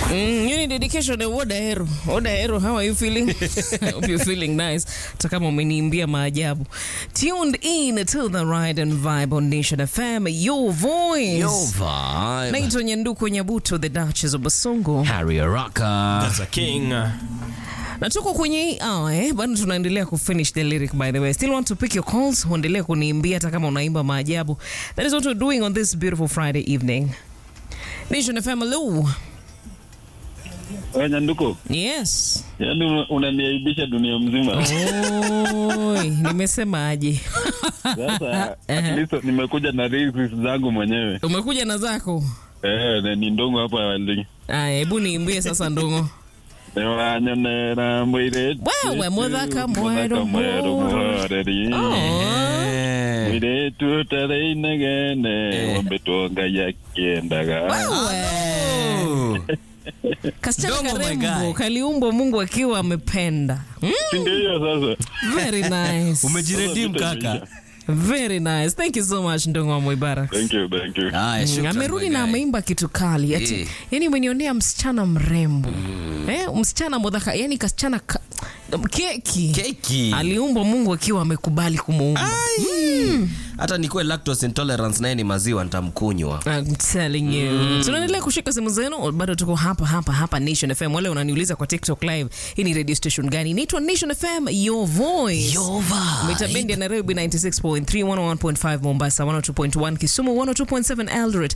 Mm, you need dedication ya Oda Hero. Oda Hero, how are you feeling? I hope you're feeling nice. Hata kama umeniimbia maajabu. Tuned in to the Ride and Vibe on Nation FM, your voice. Yo vibe. Naitwa Nyanduku Nyabuto, the Duchess of Basongo. Harry Araka. That's a king. na tuko kwenye hii hour eh, bado tunaendelea kufinish the lyric by the way still want to pick your calls uendelee kuniimbia hata kama unaimba maajabu that is what we're doing on this beautiful friday evening nation fm hello Wewe Nyanduko, yes yaani una- unaniaibisha dunia mzima. Oi, nimesemaje Sasa at least nimekuja na lyrics zangu mwenyewe. umekuja na zako Eh, na ni ndongo hapa wali. aya hebu niimbie sasa ndongo Newanyonera mwire. Wewe, muthaka mweru mweru mweru. mwereri. Eh. Mwire tutare inegene. Wambe tonga ya kiendaga. Wewe. kasichana Ndongo, my karembo guy. kaliumbwa mungu akiwa amependa hmm? Si ndio hiyo sasa. very nice Umejiredeem Sasa kaka. vita very nice thank you so much ndongo wa mubarak Thank you, thank you. Haya, Mm, shukran, amerudi my na guy. ameimba kitu kali ati, Eh. yani umenionea msichana mrembo eh, msichana modhaka yani kasichana ka, keki Keki. aliumbwa mungu akiwa amekubali kumuumba Ai. Hata nikuwe lactose intolerance naye ni maziwa nitamkunywa. I'm telling you. Tunaendelea kushika simu zenu, bado tuko hapa hapa hapa Nation FM. Wale unaniuliza kwa TikTok live, hii ni radio station gani? Inaitwa Nation FM, your voice. Yo vibe. Mita bendi ya Nairobi 96.3, 101.5 Mombasa, 102.1 Kisumu, 102.7 Eldoret,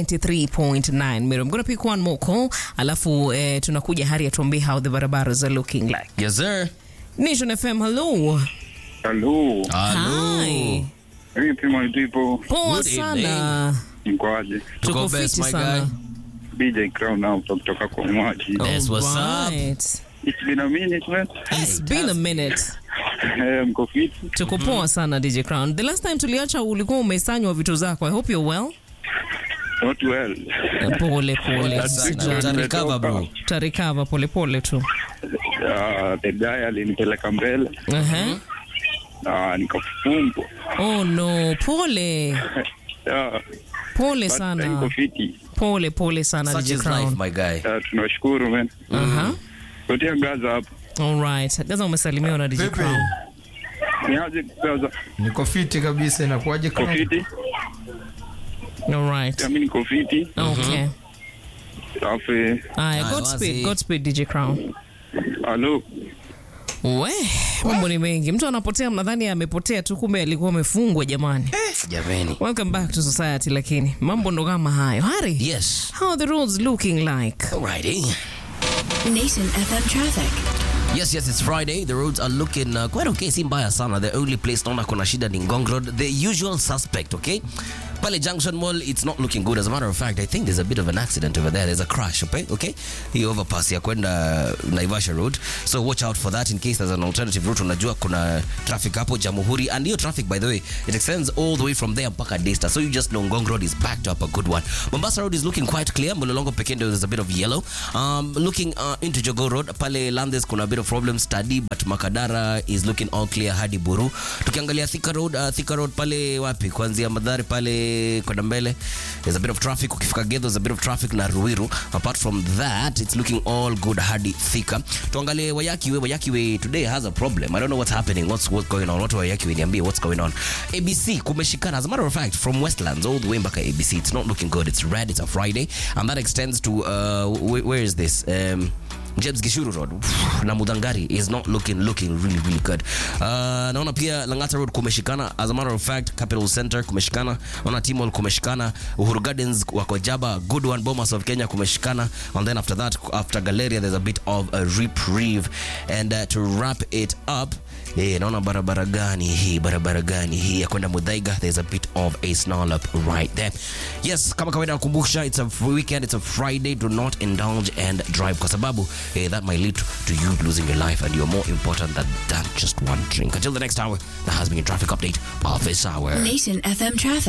93.9 Meru. I'm gonna pick one more call, alafu eh, tunakuja hari atuambie how the barabaras are looking like. Yes sir. Nation FM, hello. Hello. Hello. Hi. Vipi my people? Poa Good sana. Mkoaje? Tuko Tuko best, fiti my sana. DJ Crown hapa kutoka kwa Mwaji. That's what's up. Alright. It's been a minute man. It's been a minute. Eh, mko fiti? tuko poa sana dj crown the last time tuliacha ulikuwa umesanywa vitu zako i hope you're well Not well. Eh, pole pole Sana. usijali. Utarecover bro. utarikava pole pole tu Uh, the guy alinipeleka mbele uh-huh. na nikafungwa. oh no pole Yeah, pole but sana niko fiti. pole pole sana Such dj is life crown my guy. Uh, tunashukuru man. uh-huh. Kotia Gaza hapo. alright gaza umesalimiwa na dj Pepe. crown Niaje Gaza? Niko fiti kabisa, inakuwaje Niko kama fiti? alright Mimi niko fiti. okay Alafu aya Aya, godspeed wazi. godspeed dj crown halo. we mambo ni mengi mtu anapotea mnadhani amepotea tu kumbe alikuwa amefungwa jamani Jamani. welcome back to society lakini mambo ndo kama hayo hari Yes. how are the roads looking like Alrighty. Nation FM traffic. Yes, yes, it's Friday. The roads are looking uh, quite okay. Si mbaya sana. The only place naona kuna shida ni Ngong Road. The usual suspect, okay? Pale Junction Mall, it's not looking good. As a matter of fact, I think there's a bit of an accident over there. There's a crash, okay? Okay? Hii overpass ya kwenda Naivasha Road. So watch out for that in case there's an alternative route. Unajua kuna traffic hapo Jamhuri. And hiyo traffic, by the way, it extends all the way from there mpaka Daystar. So you just know Ngong Road is backed up a good one. Mombasa Road is looking quite clear. Mulolongo pekee ndio there's a bit of yellow. Um, looking uh, into Jogo Road, pale Landes kuna a bit of problems study, but Makadara is looking all clear hadi Buru. Tukiangalia Thika Road, uh, Thika Road pale wapi? Kuanzia Madhari pale kwenda mbele. There's a bit of traffic. Ukifika Gedho, there's a bit of traffic na Ruiru. Apart from that, it's looking all good hadi Thika. Tuangalie Wayakiwe. Wayakiwe today has a problem. I don't know what's happening. What's what's going on? Watu wa Wayakiwe niambie what's going on. ABC kumeshikana. As a matter of fact, from Westlands all the way mpaka ABC, it's not looking good. It's red. It's a Friday, and that extends to uh, wh- where is this? Um, James Gishuru Road na Mudangari is not looking looking really really good. Uh, naona pia Langata Road kumeshikana. As a matter of fact, Capital Center kumeshikana. Naona Timol kumeshikana. Uhuru Gardens wako Jaba, good one. Bomas of Kenya kumeshikana. And then after that, after Galleria, there's a bit of a reprieve. And uh, to wrap it up, Eh, naona barabara gani hii barabara gani hii ya kwenda Mudhaiga there's a bit of a snarl up right there yes kama kawaida nakumbusha it's a weekend it's a friday do not indulge and drive kwa sababu eh, that might lead to you losing your life and you're more important than, than just one drink until the next hour that has been your traffic update of this hour Nation FM traffic.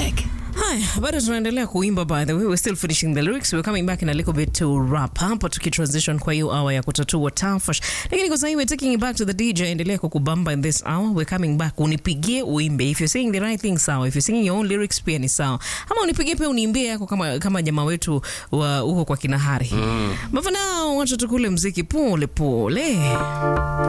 Haya, bado tunaendelea kuimba by the way, we're still finishing the lyrics. We're coming back in a little bit to wrap hapa tukitransition kwa hiyo hour ya kutatua tafash. Lakini kwa sasa we're taking it back to the DJ, endelea kukubamba in this hour. We're coming back, unipigie uimbe. If you're saying the right thing sawa, if you're singing your own lyrics pia ni sawa. Ama unipigie pia uniimbie yako kama kama jamaa wetu wa huko kwa kinahari. Mm. But for now, wacha tukule mziki pole pole.